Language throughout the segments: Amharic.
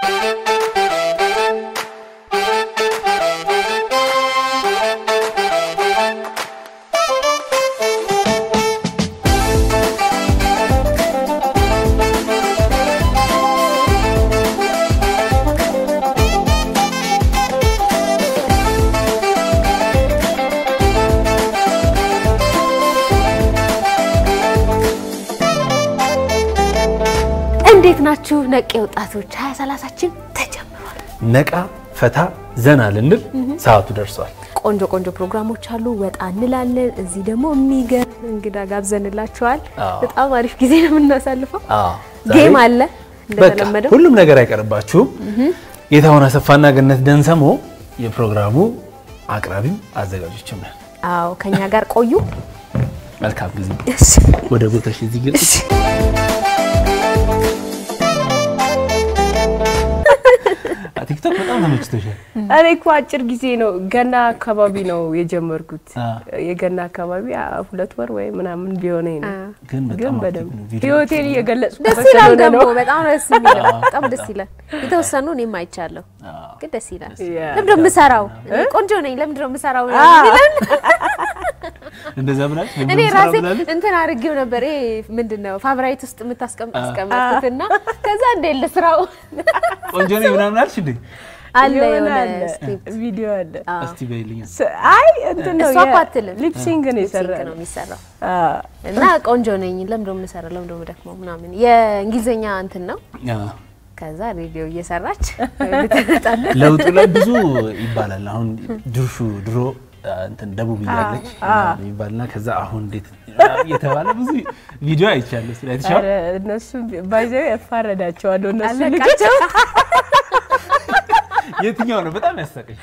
እንዴት ናችሁ? ነቄ ወጣቶች ሀያ ሰላሳችን ተጀምሯል። ነቃ ፈታ ዘና ልንል ሰዓቱ ደርሷል። ቆንጆ ቆንጆ ፕሮግራሞች አሉ። ወጣ እንላለን። እዚህ ደግሞ የሚገርም እንግዳ ጋብዘንላችኋል። አዎ። በጣም አሪፍ ጊዜ ነው የምናሳልፈው። አዎ፣ ዛሬ ጌም አለ በቃ እንደተለመደው። ሁሉም ነገር አይቀርባችሁም። ጌታሁን አሰፋና ገነት ደንሰሞ የፕሮግራሙ አቅራቢም አዘጋጆችም ነን። አዎ ከኛ ጋር ቆዩ። መልካም ጊዜ። ወደ ቦታሽ እዚህ ግን ቲክቶክ በጣም ተመችቶሻል። እኔ እኮ አጭር ጊዜ ነው ገና አካባቢ ነው የጀመርኩት። አ። የገና አካባቢ አ፣ ሁለት ወር ወይ ምናምን ቢሆነኝ ነው። ግን ግን በጣም በደንብ አክቲቭ ነው። ቪዲዮ ህይወቴን እየገለጽኩ ደስ ይላል ደግሞ በጣም ደስ የሚለው በጣም ደስ ይላል። የተወሰኑ እኔም አይቻለሁ፣ አዎ። ግን ደስ ይላል። ያ። ለምንድን ነው የምሰራው? እኔ ቆንጆ ነኝ። ለምንድን ነው የምሰራው? እንደዛ ብላለች። እኔ ለምን ራሴ ስራ ብላለች? እንትን አድርጌው ነበር። ይሄ ምንድን ነው ፋብራይት ውስጥ የምታስቀምጡት እና ከዛ እንደ ለስራው ቆንጆ ነኝ ምናምን አልሽ እንዴ? አለ የሆነ የሆነ አለ ስክሪፕት ቪዲዮ አለ። እስቲ በይልኝ። ስ- አይ እንትን ነው እሷ እኮ አትልም። ሊፕሲንግ ነው ሊፕሲንክ የሰራ ነው የሚሰራው አዎ። እና ቆንጆ ነኝ ለምንድን ነው የምሰራው? ለምንድን ነው የምደክመው? ምናምን የእንግሊዝኛ እንትን ነው። አዎ። ከዛ ሬዲዮ እየሰራች ልትመጣለን። ለውጡ ላይ ብዙ ይባላል። አሁን ድርሹ ድሮ አ፣ እንትን ደቡብ እያለች ምናምን ይባልና ከዛ አሁን እንዴት እየተባለ ብዙ ቪዲዮ አይቻለሁ። ስለ አይተሻል? ኧረ እነሱ ባይዘው ያፋረዳቸዋለሁ እነሱ ልጆች አለቃቸው የትኛው ነው በጣም ያሳቀኝ?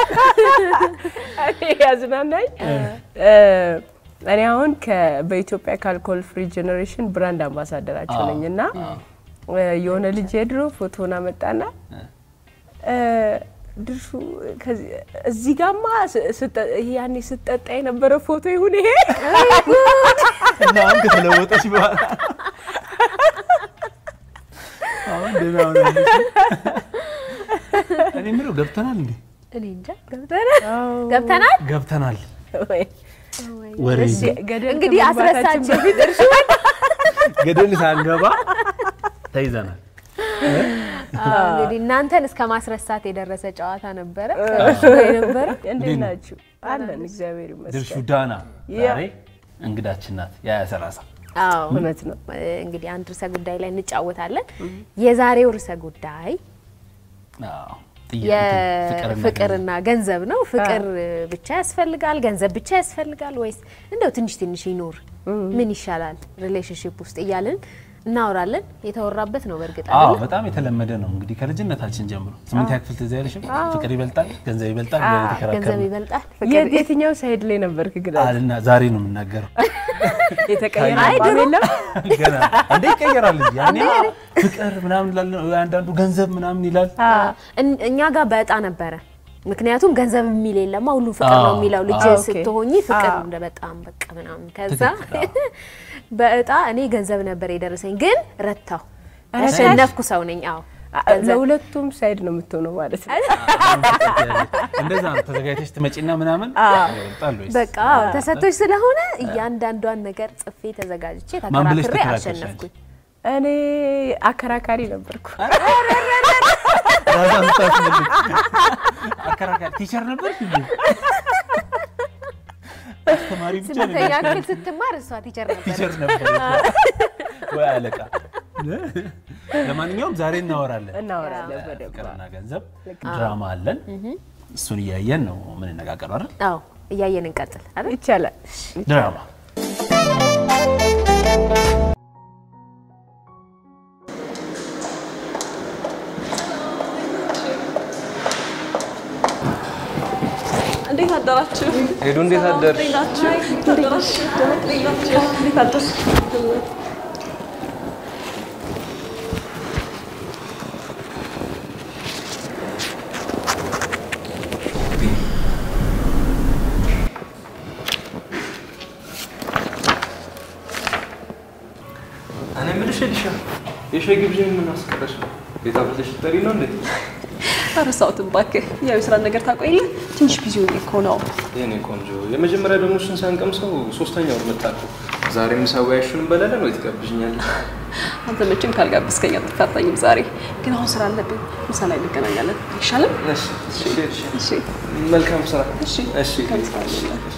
እኔ ያዝናናኝ እ፣ እኔ አሁን ከ- በኢትዮጵያ ከአልኮል ፍሪ ጀኔሬሽን ብራንድ አምባሳደራቸው ነኝ እና እ፣ የሆነ ልጅ የድሮ ፎቶን አመጣና እ፣ ድርሹ ከዚህ- እዚህ ጋማ ስ- ስጠ- ይሄ ያኔ ስጠጣ የነበረ ፎቶ ይሁን ይሄ እና አሁን ከተለወጠች በኋላ አሁን ደህና ሆናለች። እኔ የምለው ገብተናል እንዴ? እኔ እንጃ ገብተናል ገብተናል። ገብተናል። ወይ ወሬ ገደል እንግዲህ ከመግባታችን አስረሳችን በፊት ገደል ሳንገባ ተይዘናል። አዎ፣ እንግዲህ እናንተን እስከ ማስረሳት የደረሰ ጨዋታ ነበረ ነበረ። እንዴት ናችሁ? አለን እግዚአብሔር ድርሹ ይመስገን። ዳና ያ። ዛሬ እንግዳችን ናት። የሀያ ሰላሳ አዎ እውነት ነው። እንግዲህ አንድ ርዕሰ ጉዳይ ላይ እንጫወታለን። የዛሬው ርዕሰ ጉዳይ አዎ፣ ጥያቄ ፍቅርና የፍቅርና ገንዘብ ነው። ፍቅር ብቻ ያስፈልጋል? ገንዘብ ብቻ ያስፈልጋል? ወይስ እንደው ትንሽ ትንሽ ይኖር ምን ይሻላል ሪሌሽንሽፕ ውስጥ እያልን እናወራለን። የተወራበት ነው በእርግጥ አዎ አይደለ? በጣም የተለመደ ነው እንግዲህ ከልጅነታችን ጀምሮ ስምንተኛ ክፍል ትዝ አይልሽም? ፍቅር ይበልጣል ገንዘብ ይበልጣል ብለን ገንዘብ የተከራከርን ይበልጣል የት- ፍቅር የትኛው ሳይድ ላይ ነበርክ ግን? አልና ዛሬ ነው የምናገረው። የተቀየረ አይ አቋም ድሮ- የለም? ገና እንደ ይቀየራል እንጂ ያኔ ፍቅር ምናምን ይላል፣ አንዳንዱ ገንዘብ ምናምን ይላል። እን- እኛ ጋር በእጣ ነበረ። ምክንያቱም ገንዘብ የሚል የለማ ሁሉም ፍቅር ነው አዎ፣ የሚለው ልጅ አዎ፣ ኦኬ። ስትሆኚ ፍቅር አዎ። እንደ በጣም በቃ ምናምን ከዛ ትክክል፣ በእጣ እኔ ገንዘብ ነበር የደረሰኝ፣ ግን ረታው ኧረ ያሸነፍኩ ሰው ነኝ። አዎ አ- ለሁለቱም ሳይድ ነው የምትሆነው ማለት ነው። እንደዛ ነው ተዘጋጅተሽ ትመጪና ምናምን ይበልጣል ወይስ በቃ ተሰቶች ስለሆነ እያንዳንዷን ነገር ጽፌ ተዘጋጅቼ ማን ብለሽ ተከራክሬ ተከራከርሽ አሸነፍኩኝ። እኔ አከራካሪ ነበርኩ። ራሷን ስታስመልክ አከራካሪ ቲቸር ነበር እንዴ? አስተማሪ ብቻ ነው ስምንተኛ ክፍል ስትማር እሷ ቲቸር ነበር። ቲቸር ነበር ወይ አለቃ። ለማንኛውም ዛሬ እናወራለን። እናወራለን በደንብ። ፍቅርና ገንዘብ ድራማ አለን። እሱን እያየን ነው የምንነጋገረው አይደል? አዎ እያየን እንቀጥል አይደል? ይቻላል። ድራማ እንዴት አደራችሁ? ሄዱ እንዴት አደርሽ? እንዴት ናችሁ? እንዴት ናችሁ? እንዴት ናችሁ? እንዴት አደርሽ? እኔ የምልሽ ኤሊሻ የሻይ ግብዣ ምን አስቀረሽ ነው? ቤት አፍልተሽ ልትጠሪ ነው እንዴ? አረሳሁትም እባክህ። ያው የስራ ነገር ታውቀው የለ ትንሽ ቢዚ ሆኜ እኮ ነው። የኔ ቆንጆ የመጀመሪያ ደግሞ እሱን ሳንቀምሰው ሶስተኛ ወር መጣ እኮ። ዛሬ ምሳ ወያሹን እንበላለን ወይ ትጋብዥኛለህ? አንተ መቼም ካልጋበዝከኝ አትፋታኝም ዛሬ። ግን አሁን ስራ አለብኝ። ምሳ ላይ እንገናኛለን አይሻልም? እሺ፣ እሺ፣ እሺ። እሺ መልካም ስራ። እሺ እሺ፣ መልካም ስራ ይሁንልህ።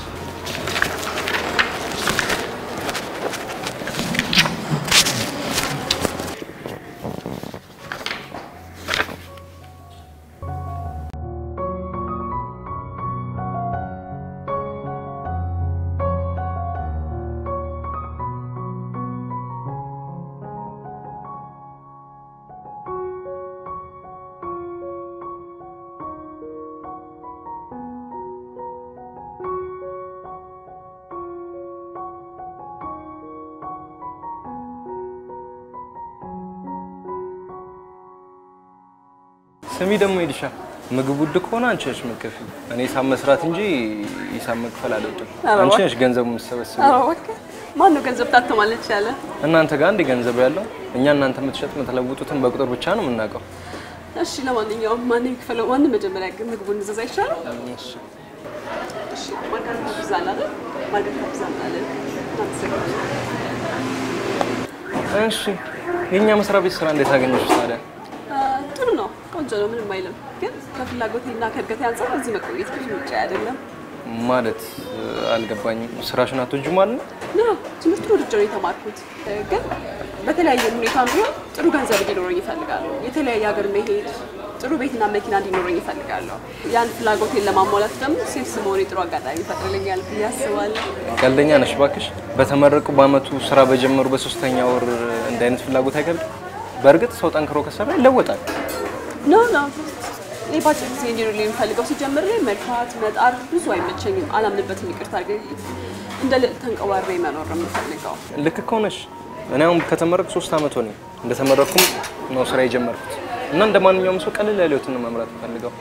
ስሚ ደግሞ ሄድሻ ምግብ ውድ ከሆነ አንቺ ነሽ የምትከፊው። እኔ ሂሳብ መስራት እንጂ ሂሳብ መክፈል አልወድም። ኧረ አንቺ እባክህ። ነሽ ገንዘቡ የምትሰበስበው። ኧረ እባክህ ማን ነው ገንዘብ ታተማለች ያለ? እናንተ ጋር እንደ ገንዘብ ያለው እኛ እናንተ የምትሸጥ የምትለውጡትን በቁጥር ብቻ ነው የምናውቀው። እሺ ለማንኛውም ማንም የሚከፈለው ማንም መጀመሪያ ግን ምግቡን እንዘዛ ይሻላል። እሺ። እሺ ማርጋሪታ ፒዛ አለ አይደል? ማርጋሪታ ፒዛ አለ። አመሰግናለሁ። እሺ የእኛ መስሪያ ቤት ስራ እንዴት አገኘሽ ታዲያ? አ፣ ጥሩ ነው፣ ቆንጆ ነው፣ ምንም አይልም። ግን ከፍላጎቴና ከእድገቴ አንጻር እዚህ መቆየት ብዙ ምርጫ አይደለም። ማለት እ፣ አልገባኝም። ስራሽን አትወጂም ማለት ነው? ና ትምህርቱን ወድጄ ነው የተማርኩት። እ፣ ግን በተለያየ ሁኔታ ቢሆን ጥሩ ገንዘብ እንዲኖረኝ ይፈልጋለሁ። የተለያየ ሀገር መሄድ፣ ጥሩ ቤትና መኪና እንዲኖረኝ ይፈልጋለሁ። ያን ፍላጎቴን ለማሟላት ደግሞ ሴልስ መሆኔ ጥሩ አጋጣሚ ይፈጥርልኛል ብዬ አስባለሁ። ቀልደኛ ነሽ ባክሽ። በተመረቁ በአመቱ ስራ በጀመሩ በሶስተኛ ወር እንደ አይነት ፍላጎት አይከብድም? በእርግጥ ሰው ጠንክሮ ከሰራ ይለወጣል። ኖ ኖ እኔ በአጭር ጊዜ እንዲኖርልኝ የምፈልገው ሲጀምር ላይ መልፋት መጣር ብዙ አይመቸኝም፣ አላምንበትም። ይቅርታ አድርገኝ። እንደ ልዕልት ተንቀባሬ መኖር ነው የምፈልገው። ልክ ከሆነሽ እኔ አሁን ከተመረቅኩ ሶስት አመት ሆነኝ። እንደተመረቅኩም ነው ስራ የጀመርኩት እና እንደ ማንኛውም ሰው ቀለል ያለ ህይወትን ነው መምራት ፈልገው።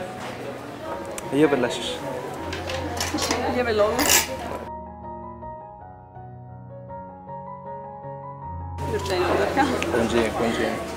እየበላሽሽ እሺ እየበላሁ ነው። ምርጫ ነው በቃ። ቆንጆ ቆንጆ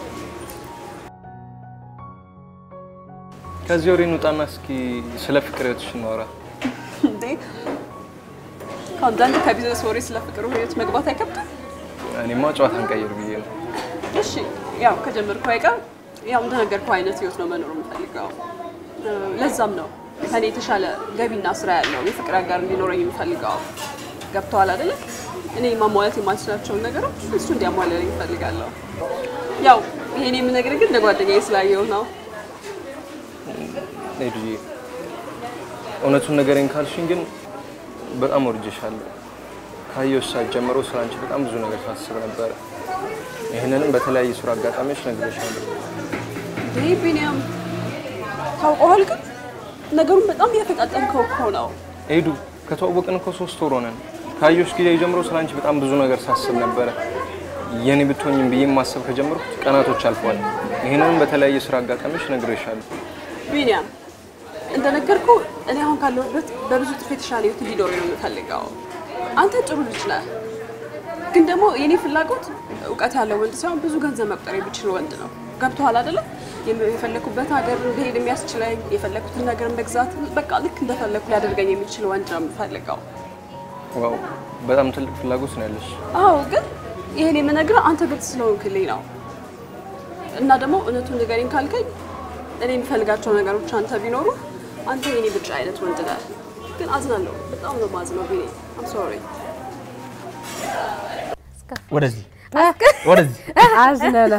ከዚህ ወሬ እንውጣና እስኪ ስለ ፍቅር ህይወትሽ እናወራ። እንዴ ከአንዳንድ ከቢዝነስ ወሬ ስለ ፍቅር ህይወት መግባት አይከብድም? እኔማ ጨዋታ እንቀይር ብዬ ነው። እሺ ያው ከጀመርኩ አይቀር ያው እንደነገርኩ አይነት ህይወት ነው መኖር የምፈልገው። እ፣ ለዛም ነው ከኔ የተሻለ ገቢና ስራ ያለው የፍቅር አጋር እንዲኖረኝ የምፈልገው። ገብተዋል አይደለ? እኔ ማሟላት የማልችላቸውን ነገሮች እሱ እንዲያሟላልኝ እፈልጋለሁ። ያው ይሄን የምነግርህ ግን እንደ ጓደኛዬ ስላየው ነው። ሄዱዬ እውነቱን ነገረኝ ካልሽኝ ግን በጣም ወርጄሻለሁ። ካየሁሽ ሰዓት ጀምሮ ስለ አንቺ በጣም ብዙ ነገር ሳስብ ነበረ። ይህንንም በተለያዩ ስራ አጋጣሚዎች ነግሬሻለሁ። ይህ ቢኒያም ታውቀዋል፣ ግን ነገሩን በጣም እያፈጣጠምከው እኮ ነው። ሄዱ ከተዋወቅን እኮ ሶስት ወር ሆነን። ካየሁሽ ጊዜ ጀምሮ ስለ አንቺ በጣም ብዙ ነገር ሳስብ ነበረ። የኔ ብትሆኝም ብዬ ማሰብ ከጀመርኩት ቀናቶች አልፈዋል። ይህንንም በተለያየ ስራ አጋጣሚዎች ነግሬሻለሁ። ቢኒያም እንደነገርኩ እኔ አሁን ካለሁበት በብዙ ጥፍ የተሻለ ህይወት እንዲኖረኝ ነው የምፈልገው። አንተ ጥሩ ልጅ ነህ፣ ግን ደግሞ የኔ ፍላጎት እውቀት ያለው ወንድ ሳይሆን ብዙ ገንዘብ መቁጠር የሚችል ወንድ ነው። ገብቶሃል አይደለም? የፈለኩበት ሀገር እንደሄድ የሚያስችለኝ የፈለኩትን ነገር መግዛት በቃ ልክ እንደፈለኩ ሊያደርገኝ የሚችል ወንድ ነው የምፈልገው። ዋው በጣም ትልቅ ፍላጎት ነው ያለሽ። አዎ፣ ግን ይሄን የምነግርህ አንተ ግልጽ ስለሆንክልኝ ነው። እና ደግሞ እውነቱን ንገረኝ ካልከኝ እኔ የምፈልጋቸው ነገሮች አንተ ቢኖሩ አንተ የኔ ብቻ አይነት ወንድ ነህ። ግን አዝናለሁ፣ በጣም ነው ማዝነው ቢኔ። አም ሶሪ። ወደዚህ ወደዚህ አዝነናል።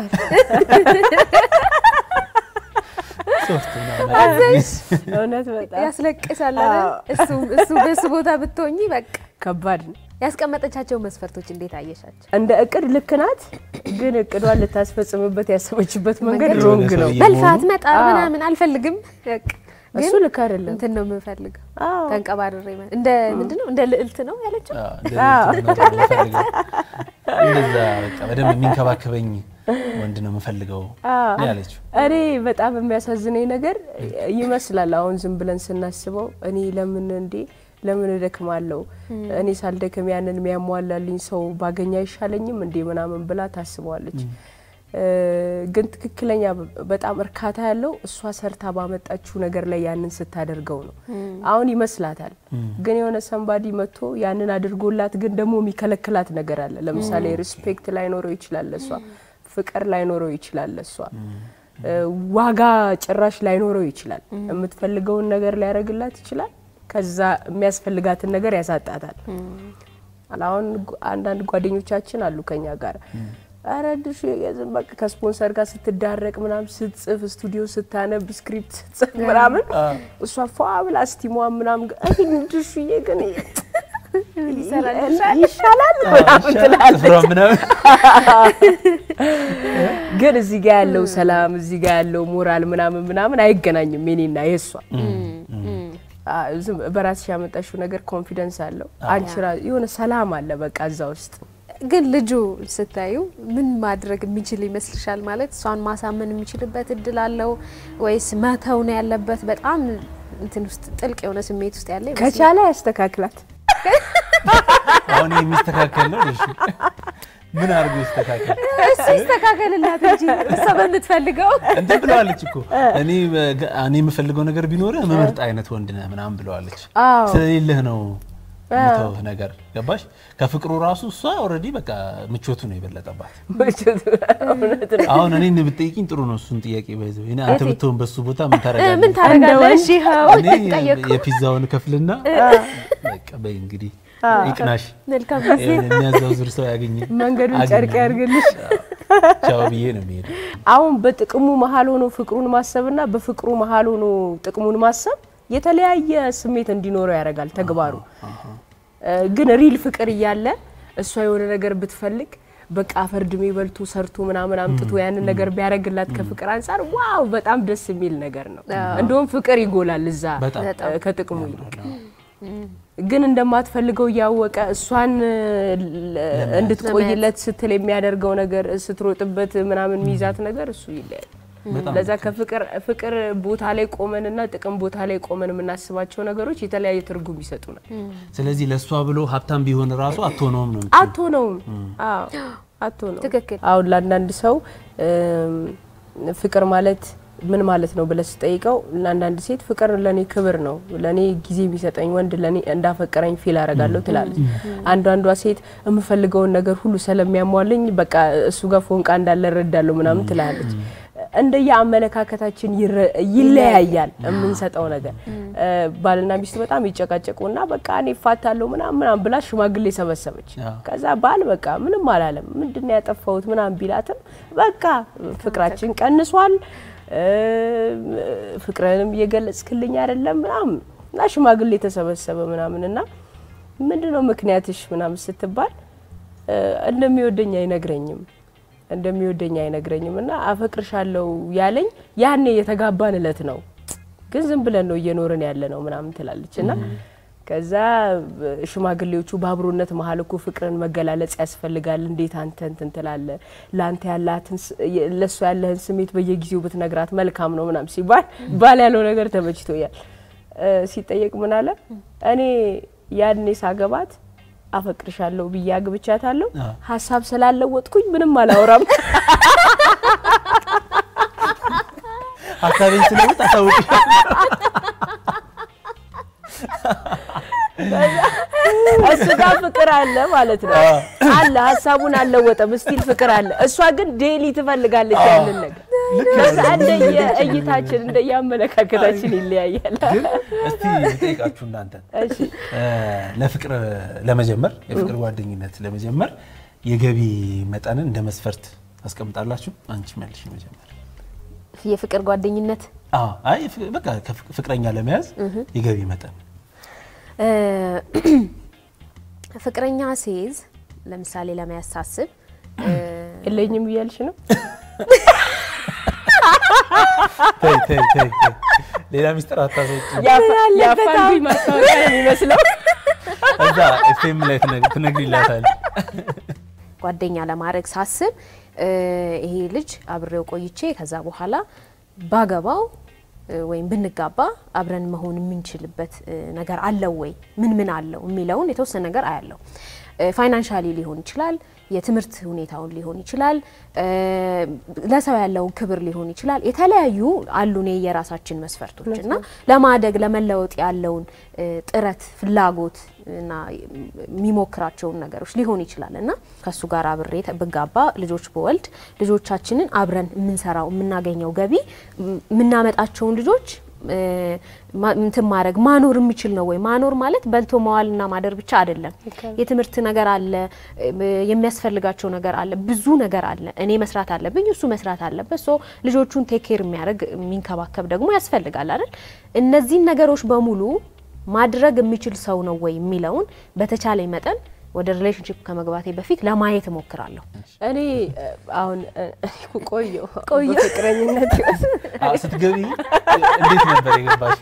ሶስት ምናምን እውነት በጣም ያስለቅሳል አይደል? እሱ እሱ በሱ ቦታ ብትሆኚ በቃ ከባድ ነው። ያስቀመጠቻቸው መስፈርቶች እንዴት አየሻቸው? እንደ እቅድ ልክ ናት፣ ግን እቅዷን ልታስፈጽምበት ያሰበችበት መንገድ መንገድ ሮንግ ነው። ሰውዬ መልፋት መጣ አዎ። ምናምን አልፈልግም። በቃ እሱ ግን ልክ አይደለም። እንትን ነው የምፈልገው። አዎ። ተንቀባርሬ ማለት እንደ ምንድን ነው እንደ ልዕልት ነው ያለችው። አዎ፣ እንደዚህ ነው የምፈልገው። እንደዛ በቃ በደንብ የሚንከባከበኝ ወንድ ነው የምፈልገው ነው ያለችው። እኔ በጣም የሚያሳዝነኝ ነገር ይመስላል አሁን ዝም ብለን ስናስበው እኔ ለምን እንዴ ለምን እደክማለሁ እኔ ሳልደክም ያንን የሚያሟላልኝ ሰው ባገኝ አይሻለኝም እንዴ ምናምን ብላ ታስበዋለች። እ፣ ግን ትክክለኛ በጣም እርካታ ያለው እሷ ሰርታ ባመጣችው ነገር ላይ ያንን ስታደርገው ነው። አሁን ይመስላታል፣ ግን የሆነ ሰንባዲ መጥቶ ያንን አድርጎላት ግን ደግሞ የሚከለክላት ነገር አለ። ለምሳሌ ሪስፔክት ላይኖረው ይችላል ለሷ፣ ፍቅር ላይኖረው ይችላል ለሷ፣ እ፣ ዋጋ ጭራሽ ላይኖረው ይችላል። የምትፈልገውን ነገር ሊያደርግላት ይችላል። ከዛ የሚያስፈልጋትን ነገር ያሳጣታል። አሁን ጓ- አንዳንድ ጓደኞቻችን አሉ ከኛ ጋር አረ ድሽ የዝም በቃ ከስፖንሰር ጋር ስትዳረቅ ምናምን ስትጽፍ ስቱዲዮ ስታነብ ስክሪፕት ስትጽፍ ምናምን እሷ ፏ ብላ ስቲሟ ምናምን ጋ- አይ ድሽዬ ግን ይሻላል ምናምን ትላለች። ጥፍሯ ምናምን ግን እዚህ ጋ ያለው ሰላም እዚህ ጋ ያለው ሞራል ምናምን ምናምን አይገናኝም የኔና የእሷ አ፣ ዝም በራስሽ ያመጣሽው ነገር ኮንፊደንስ አለው። አንቺ ራ- የሆነ ሰላም አለ በቃ እዛ ውስጥ ግን ልጁ ስታዩ ምን ማድረግ የሚችል ይመስልሻል? ማለት እሷን ማሳመን የሚችልበት እድል አለው ወይስ መተው ነው ያለበት? በጣም እንትን ውስጥ ጥልቅ የሆነ ስሜት ውስጥ ያለ ይመስላል። ከቻለ ያስተካክላት። አሁን ይሄ የሚስተካከል ነው። እሺ ምን አድርጎ ይስተካከል? እሱ ይስተካከልላት እንጂ እሷ በምትፈልገው እንትን ብለዋለች እኮ እኔ በገ- እኔ የምፈልገው ነገር ቢኖርህ መመርጥ አይነት ወንድ ነህ ምናምን ብለዋለች። አዎ ስለሌለህ ነው የምተውህ ነገር ገባሽ? ከፍቅሩ ራሱ እሷ ኦልሬዲ በቃ ምቾቱ ነው የበለጠባት። እውነት ነው። አሁን እኔን ብትጠይቂኝ ጥሩ ነው እሱን ጥያቄ ባይዘው እኔ አንተ ብትሆን በሱ ቦታ ምን ምን ታደርጋለህ? ታደርጋለሽ? ይኸው እኔ ጠየቅኩ። የፒዛውን ከፍልና በቃ በይ እንግዲህ ይቅናሽ፣ መልካም ጊዜ። የሚያዛውዝር ሰው ያገኘ መንገዱን አግኝ። ጨርቅ ያርግልሽ። ቻው ብዬ ነው የሚሄደው። አሁን በጥቅሙ መሀል ሆኖ ፍቅሩን ማሰብና በፍቅሩ መሀል ሆኖ ጥቅሙን ማሰብ የተለያየ ስሜት እንዲኖረው ያደርጋል ተግባሩ። እ፣ ግን ሪል ፍቅር እያለ እሷ የሆነ ነገር ብትፈልግ በቃ አፈርድሜ በልቶ ሰርቶ ምናምን አምጥቶ ያንን ነገር ቢያደርግላት ከፍቅር አንጻር ዋው በጣም ደስ የሚል ነገር ነው። እንደውም ፍቅር ይጎላል እዛ በጣም እ፣ ከጥቅሙ ይልቅ ግን እንደማትፈልገው እያወቀ እሷን ል- እንድትቆይለት ስትል የሚያደርገው ነገር ስትሮጥበት ምናምን የሚይዛት ነገር እሱ ይለያል። በጣም ለዛ ከፍቅር ፍቅር ቦታ ላይ ቆመንና ጥቅም ቦታ ላይ ቆመን የምናስባቸው ነገሮች የተለያየ ትርጉም ይሰጡናል። ስለዚህ ለእሷ ብሎ ሀብታም ቢሆን ራሱ አትሆነውም ነው የምትይው። አትሆነውም። አዎ አትሆነውም። ትክክል። አሁን ለአንዳንድ ሰው እም፣ ፍቅር ማለት ምን ማለት ነው ብለህ ስጠይቀው ለአንዳንድ ሴት ፍቅር ለኔ ክብር ነው፣ ለኔ ጊዜ የሚሰጠኝ ወንድ ለኔ እንዳፈቀረኝ ፊል አረጋለሁ ትላለች። አንዷንዷ ሴት የምፈልገውን ነገር ሁሉ ስለሚያሟልኝ በቃ እሱ ጋር ፎንቃ እንዳለ እረዳለሁ ምናምን ትላለች። እንደየ አመለካከታችን ይረ- ይለያያል የምንሰጠው ነገር። እ፣ ባልና ሚስት በጣም ይጨቃጨቁና በቃ እኔ እፋታለሁ ምናምን ምናምን ብላ ሽማግሌ ሰበሰበች። አዎ። ከዛ ባል በቃ ምንም አላለም። ምንድን ነው ያጠፋሁት ምናምን ቢላትም በቃ ፍቅራችን ቀንሷል፣ እ፣ ፍቅርንም እየገለጽክልኝ አይደለም ምናምን እና ሽማግሌ ተሰበሰበ ምናምን እና ምንድን ነው ምክንያትሽ ምናምን ስትባል እ፣ እንደሚወደኝ አይነግረኝም እንደሚወደኝ አይነግረኝም እና አፈቅርሻለሁ ያለኝ ያኔ የተጋባን እለት ነው ግን ዝም ብለን ነው እየኖርን ያለ ነው ምናምን ትላለች እና ከዛ ሽማግሌዎቹ በአብሮነት መሀል እኮ ፍቅርን መገላለጽ ያስፈልጋል። እንዴት አንተ እንትን ትላለህ? ለአንተ ያላትን ለእሷ ያለህን ስሜት በየጊዜው ብትነግራት መልካም ነው ምናምን ሲባል ባል ያለው ነገር ተመችቶኛል። እ፣ ሲጠየቅ ምን አለ? እኔ ያኔ ሳገባት አፈቅርሻለሁ ብዬ አግብቻታለሁ። ሀሳብ ስላለወጥኩኝ ምንም አላወራም። ሀሳቤን ስለውጥ አሳውቅሻለሁ። እሱ ጋር ፍቅር አለ ማለት ነው። አለ ሀሳቡን አልለወጠም፣ ስቲል ፍቅር አለ። እሷ ግን ዴሊ ትፈልጋለች ያንን ነገር። ከዛ እንደየ እይታችን እንደየ አመለካከታችን ይለያያል። ግን እስቲ ልጠይቃችሁ እናንተ እሺ ለፍቅር ለመጀመር የፍቅር ጓደኝነት ለመጀመር የገቢ መጠንን እንደ መስፈርት ታስቀምጣላችሁ? አንቺ መልሽ መጀመር። የፍቅር ጓደኝነት አዎ፣ አይ ፍ- በቃ ከፍ- ፍቅረኛ ለመያዝ የገቢ መጠን እ፣ ፍቅረኛ ሲይዝ ለምሳሌ ለመያዝ ሳስብ እ፣ የለኝም እያልሽ ነው? ተይ ተይ ተይ ተይ። ሌላ ሚስጥር አታሰጭ። ያፋልጉኝ ማስታወቂያ ነው የሚመስለው። እዛ ኤፍኤም ላይ ትነግ- ትነግሪላታለሽ። ጓደኛ ለማድረግ ሳስብ እ፣ ይሄ ልጅ አብሬው ቆይቼ ከዛ በኋላ ባገባው እ፣ ወይም ብንጋባ አብረን መሆን የምንችልበት እ፣ ነገር አለው ወይ ምን ምን አለው የሚለውን የተወሰነ ነገር አያለው። ፋይናንሻሊ ሊሆን ይችላል፣ የትምህርት ሁኔታውን ሊሆን ይችላል፣ ለሰው ያለውን ክብር ሊሆን ይችላል። የተለያዩ አሉ እኔ የራሳችን መስፈርቶች እና ለማደግ ለመለወጥ ያለውን ጥረት ፍላጎት እና የሚሞክራቸውን ነገሮች ሊሆን ይችላል እና ከእሱ ጋር አብሬ ብጋባ ልጆች በወልድ ልጆቻችንን አብረን የምንሰራው የምናገኘው ገቢ የምናመጣቸውን ልጆች እንትን ማድረግ ማኖር የሚችል ነው ወይ? ማኖር ማለት በልቶ መዋልና ማደር ብቻ አይደለም። የትምህርት ነገር አለ፣ የሚያስፈልጋቸው ነገር አለ፣ ብዙ ነገር አለ። እኔ መስራት አለብኝ፣ እሱ መስራት አለበት። ሶ ልጆቹን ቴክ ኬር የሚያደርግ የሚንከባከብ ደግሞ ያስፈልጋል አይደል? እነዚህን ነገሮች በሙሉ ማድረግ የሚችል ሰው ነው ወይ የሚለውን በተቻለኝ መጠን ወደ ሪሌሽንሽፕ ከመግባቴ በፊት ለማየት እሞክራለሁ። እኔ አሁን ቆየሁ ቆየ ፍቅረኝነት ስትገቢ እንዴት ነበር የገባሽ?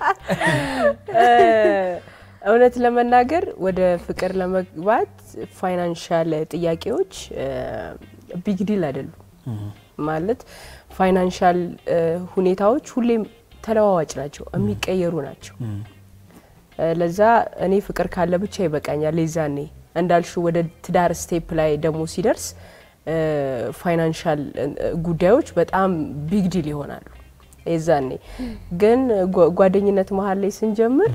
እውነት ለመናገር ወደ ፍቅር ለመግባት ፋይናንሻል ጥያቄዎች ቢግ ዲል አይደሉም። ማለት ፋይናንሻል ሁኔታዎች ሁሌም ተለዋዋጭ ናቸው፣ የሚቀየሩ ናቸው። ለዛ እኔ ፍቅር ካለ ብቻ ይበቃኛል። የዛኔ እንዳልሹ ወደ ትዳር ስቴፕ ላይ ደግሞ ሲደርስ ፋይናንሻል ጉዳዮች በጣም ቢግ ዲል ይሆናሉ። የዛኔ ግን ጓደኝነት መሀል ላይ ስንጀምር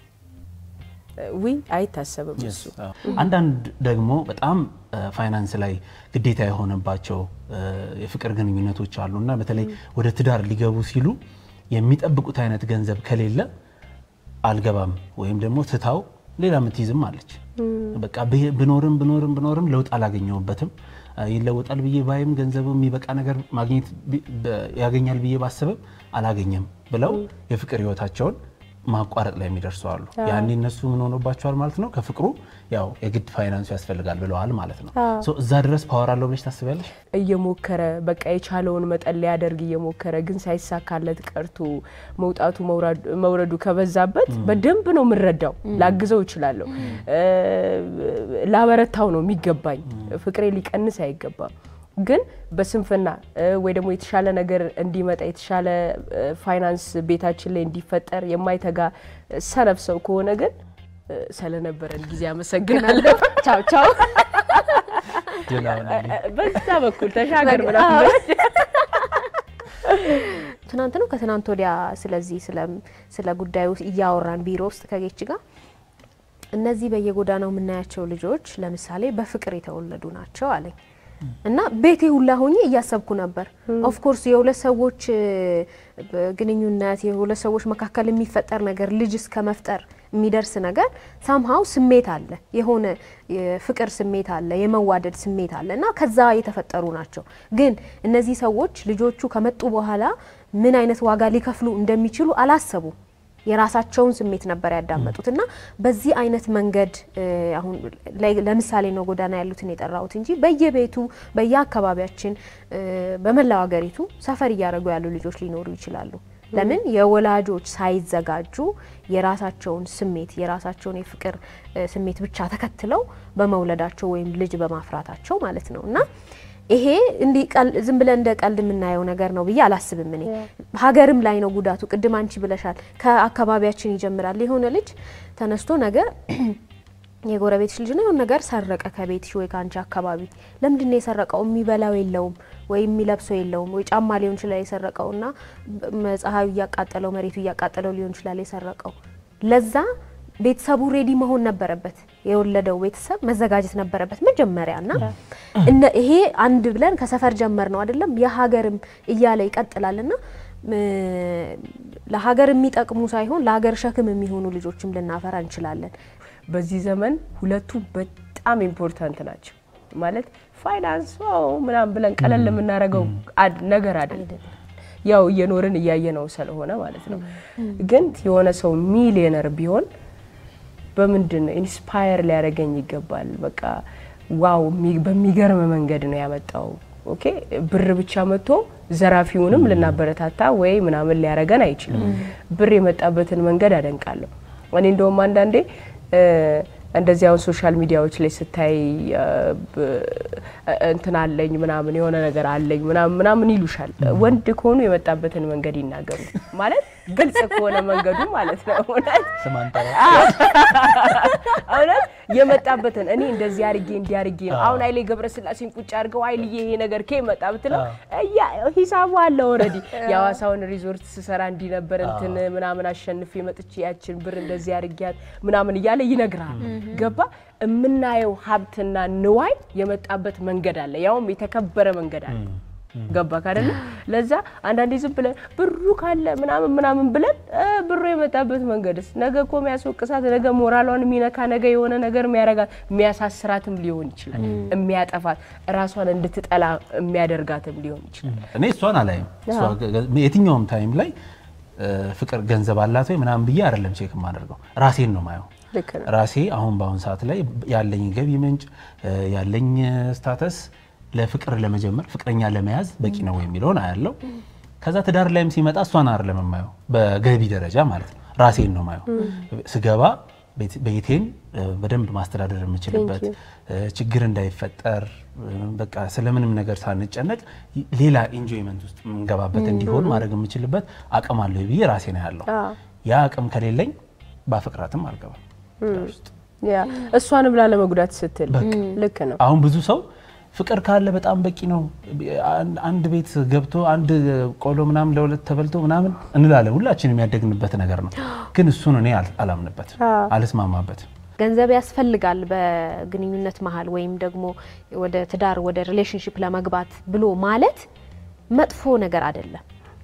ዊ አይታሰብም እሱ። አንዳንድ ደግሞ በጣም ፋይናንስ ላይ ግዴታ የሆነባቸው የፍቅር ግንኙነቶች አሉ እና በተለይ ወደ ትዳር ሊገቡ ሲሉ የሚጠብቁት አይነት ገንዘብ ከሌለ አልገባም ወይም ደግሞ ትታው ሌላ የምትይዝም አለች። በቃ ብኖርም ብኖርም ብኖርም ለውጥ አላገኘሁበትም ይለወጣል ብዬ ባይም ገንዘቡ የሚበቃ ነገር ማግኘት ያገኛል ብዬ ባስብም አላገኘም ብለው የፍቅር ህይወታቸውን ማቋረጥ ላይ የሚደርሱ አሉ። ያኔ እነሱ ምን ሆኖባቸዋል ማለት ነው? ከፍቅሩ ያው የግድ ፋይናንሱ ያስፈልጋል ብለዋል ማለት ነው። እዛ ድረስ ፓወር አለው ብለሽ ታስቢያለሽ? እየሞከረ በቃ የቻለውን መጠን ሊያደርግ እየሞከረ ግን ሳይሳካለት ቀርቶ መውጣቱ መውረዱ ከበዛበት በደንብ ነው የምረዳው። ላግዘው እችላለሁ፣ ላበረታው ነው የሚገባኝ። ፍቅሬ ሊቀንስ አይገባም። ግን በስንፍና ወይ ደግሞ የተሻለ ነገር እንዲመጣ የተሻለ ፋይናንስ ቤታችን ላይ እንዲፈጠር የማይተጋ ሰነፍ ሰው ከሆነ ግን ስለነበረን ጊዜ አመሰግናለሁ። ቻው ቻው። በዛ በኩል ተሻገር ምናምን ትናንት ነው ከትናንት ወዲያ ስለዚህ ስለ ጉዳዩ እያወራን ቢሮ ውስጥ ከጌች ጋር እነዚህ በየጎዳናው የምናያቸው ልጆች ለምሳሌ በፍቅር የተወለዱ ናቸው አለኝ እና ቤቴ ሁላ ሆኜ እያሰብኩ ነበር። ኦፍ ኮርስ የሁለት ሰዎች ግንኙነት የሁለት ሰዎች መካከል የሚፈጠር ነገር ልጅ እስከ መፍጠር የሚደርስ ነገር ሳምሃው ስሜት አለ፣ የሆነ የፍቅር ስሜት አለ፣ የመዋደድ ስሜት አለ እና ከዛ የተፈጠሩ ናቸው። ግን እነዚህ ሰዎች ልጆቹ ከመጡ በኋላ ምን አይነት ዋጋ ሊከፍሉ እንደሚችሉ አላሰቡም። የራሳቸውን ስሜት ነበር ያዳመጡት እና በዚህ አይነት መንገድ አሁን ለምሳሌ ነው ጎዳና ያሉትን የጠራሁት እንጂ በየቤቱ በየአካባቢያችን በመላው ሀገሪቱ ሰፈር እያደረጉ ያሉ ልጆች ሊኖሩ ይችላሉ። ለምን የወላጆች ሳይዘጋጁ የራሳቸውን ስሜት የራሳቸውን የፍቅር ስሜት ብቻ ተከትለው በመውለዳቸው ወይም ልጅ በማፍራታቸው ማለት ነው እና ይሄ እንዲህ ዝም ብለን እንደ ቀልድ የምናየው ነገር ነው ብዬ አላስብም። እኔ ሀገርም ላይ ነው ጉዳቱ። ቅድም አንቺ ብለሻል፣ ከአካባቢያችን ይጀምራል። የሆነ ልጅ ተነስቶ ነገ የጎረቤትሽ ልጅ ነው የሆነ ነገር ሰረቀ ከቤትሽ ወይ ከአንቺ አካባቢ። ለምንድን ነው የሰረቀው? የሚበላው የለውም ወይ የሚለብሰው የለውም ወይ ጫማ ሊሆን ይችላል የሰረቀው እና ፀሐዩ እያቃጠለው መሬቱ እያቃጠለው ሊሆን ይችላል የሰረቀው ለዛ ቤተሰቡ ሬዲ መሆን ነበረበት። የወለደው ቤተሰብ መዘጋጀት ነበረበት መጀመሪያ እና እነ ይሄ አንድ ብለን ከሰፈር ጀመር ነው አይደለም የሀገርም እያለ ይቀጥላል እና ለሀገር የሚጠቅሙ ሳይሆን ለሀገር ሸክም የሚሆኑ ልጆችም ልናፈራ እንችላለን። በዚህ ዘመን ሁለቱ በጣም ኢምፖርታንት ናቸው። ማለት ፋይናንስ ምናምን ብለን ቀለል የምናደርገው ነገር አይደለም። ያው እየኖርን እያየ ነው ስለሆነ ማለት ነው። ግን የሆነ ሰው ሚሊዮነር ቢሆን በምንድን ነው ኢንስፓየር ሊያደርገኝ ይገባል። በቃ ዋው በሚገርም መንገድ ነው ያመጣው። ኦኬ ብር ብቻ መጥቶ ዘራፊውንም ልናበረታታ ወይ ምናምን ሊያደርገን አይችልም። ብር የመጣበትን መንገድ አደንቃለሁ። እኔ እንደውም አንዳንዴ እንደዚህ አሁን ሶሻል ሚዲያዎች ላይ ስታይ እንትን አለኝ ምናምን የሆነ ነገር አለኝ ምናምን ምናምን ይሉሻል። ወንድ ከሆኑ የመጣበትን መንገድ ይናገሩ ማለት ግልጽ ከሆነ መንገዱ ማለት ነው እውነት ስም አንጠራ እውነት የመጣበትን እኔ እንደዚህ አድርጌ እንዲህ አድርጌ ነው አሁን ኃይሌ ገብረስላሴን ቁጭ አድርገው ኃይልዬ ይሄ ነገር ከ መጣ ብትለው እያ ሂሳቡ አለ ኦልሬዲ የሐዋሳውን ሪዞርት ስሰራ እንዲህ ነበር እንትን ምናምን አሸንፌ መጥቼ ያችን ብር እንደዚህ አድርጊያት ምናምን እያለ ይነግራል። ገባ የምናየው ሀብትና ንዋይ የመጣበት መንገድ አለ፣ ያውም የተከበረ መንገድ አለ። ገባ ካደለ ለዛ አንዳንዴ ዝም ብለን ብሩ ካለ ምናምን ምናምን ብለን እ ብሩ የመጣበት መንገድስ ነገ እኮ የሚያስወቅሳት ነገ ሞራሏን የሚነካ ነገ የሆነ ነገር የሚያረጋት የሚያሳስራትም ሊሆን ይችላል። የሚያጠፋት ራሷን እንድትጠላ የሚያደርጋትም ሊሆን ይችላል። እኔ እሷን አላይም። እሷ ገ- የትኛውም ታይም ላይ እ፣ ፍቅር ገንዘብ አላት ወይ ምናምን ብዬ አይደለም ቼክ የማደርገው ራሴን ነው ማየው። ልክ ነው። ራሴ አሁን በአሁን ሰዓት ላይ ያለኝ ገቢ ምንጭ እ፣ ያለኝ ስታተስ ለፍቅር ለመጀመር ፍቅረኛ ለመያዝ በቂ ነው የሚለውን አያለው። ከዛ ትዳር ላይም ሲመጣ እሷን አይደለም የማየው በገቢ ደረጃ ማለት ነው። ራሴን ነው ማየው። ስገባ ቤት- ቤቴን እ፣ በደንብ ማስተዳደር የምችልበት እ፣ ችግር እንዳይፈጠር እ፣ በቃ ስለምንም ነገር ሳንጨነቅ ይ- ሌላ ኢንጆይመንት ውስጥ የምንገባበት እንዲሆን ማድረግ የምችልበት አቅም አለ ብዬ ራሴ ነው ያለው። ያ አቅም ከሌለኝ ባፈቅራትም አልገባም ትዳር ውስጥ። ያ እሷንም ላለመጉዳት ስትል ልክ ነው። አሁን ብዙ ሰው ፍቅር ካለ በጣም በቂ ነው፣ አን- አንድ ቤት ገብቶ አንድ ቆሎ ምናምን ለሁለት ተበልቶ ምናምን እንላለን። ሁላችንም ያደግንበት ነገር ነው። ግን እሱን እኔ አል- አላምንበትም፣ አልስማማበትም። ገንዘብ ያስፈልጋል በግንኙነት መሀል ወይም ደግሞ ወደ ትዳር ወደ ሪሌሽንሽፕ ለመግባት ብሎ ማለት መጥፎ ነገር አይደለም።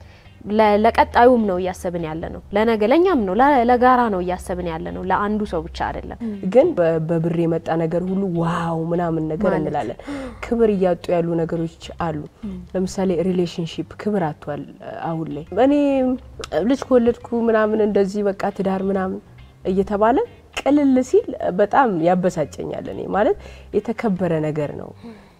ለ- ለቀጣዩም ነው እያሰብን ያለ ነው። ለነገ ለእኛም ነው ለ- ለጋራ ነው እያሰብን ያለ ነው። ለአንዱ ሰው ብቻ አይደለም። ግን በ- በብር የመጣ ነገር ሁሉ ዋው ምናምን ነገር እንላለን። ክብር እያጡ ያሉ ነገሮች አሉ። ለምሳሌ ሪሌሽንሺፕ ክብር አጥቷል አሁን ላይ። እኔ ልጅ ከወለድኩ ምናምን እንደዚህ በቃ ትዳር ምናምን እየተባለ ቅልል ሲል በጣም ያበሳጨኛል። እኔ ማለት የተከበረ ነገር ነው።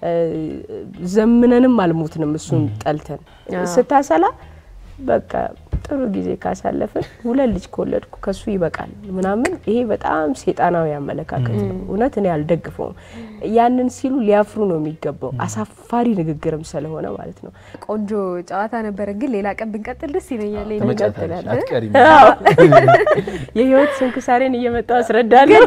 ዘምነንም አልሞትንም እሱን ጠልተን ስታሰላ በቃ ጥሩ ጊዜ ካሳለፍን ሁለት ልጅ ከወለድኩ ከሱ ይበቃል ምናምን፣ ይሄ በጣም ሴጣናዊ አመለካከት ነው። እውነት እኔ አልደግፈውም። ያንን ሲሉ ሊያፍሩ ነው የሚገባው፣ አሳፋሪ ንግግርም ስለሆነ ማለት ነው። ቆንጆ ጨዋታ ነበረ፣ ግን ሌላ ቀን ብንቀጥል ደስ ይለኛል። ሌላ ትመጫታለሽ፣ አትቀሪም። የህይወት ስንክሳሬን እየመጣው አስረዳለሁ።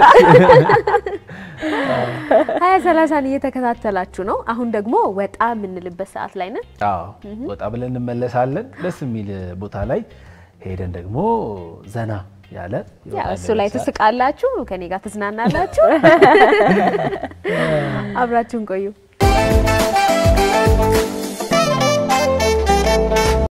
ሀያ ሰላሳን እየተከታተላችሁ ነው። አሁን ደግሞ ወጣ የምንልበት ሰዓት ላይ ነን። አዎ ወጣ ብለን እንመለሳለን። ደስ የሚል ቦታ ላይ ሄደን ደግሞ ዘና ያለ ያ እሱ ላይ ትስቃላችሁ፣ ከኔ ጋር ትዝናናላችሁ። አብራችሁን ቆዩ።